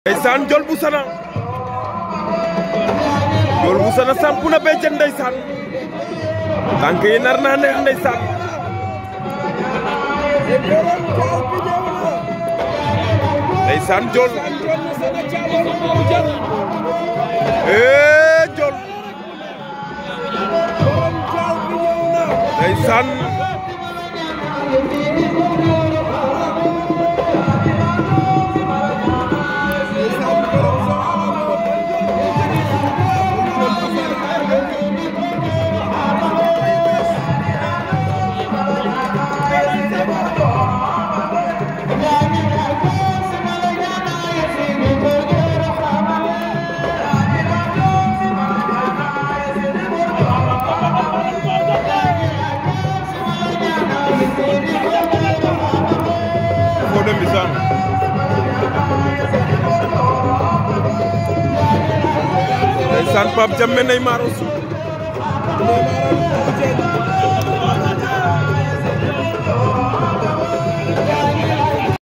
ndeysaan Ndiol bu Sana Ndiol bu Sana sampu na béjjën ndeysaan tànk yi nar naa neex ndeysaan ndeysaan Ndiol ee Ndiol ndeysaan Fodé Mbissane ndeysaan Pape Diame Neymar aussi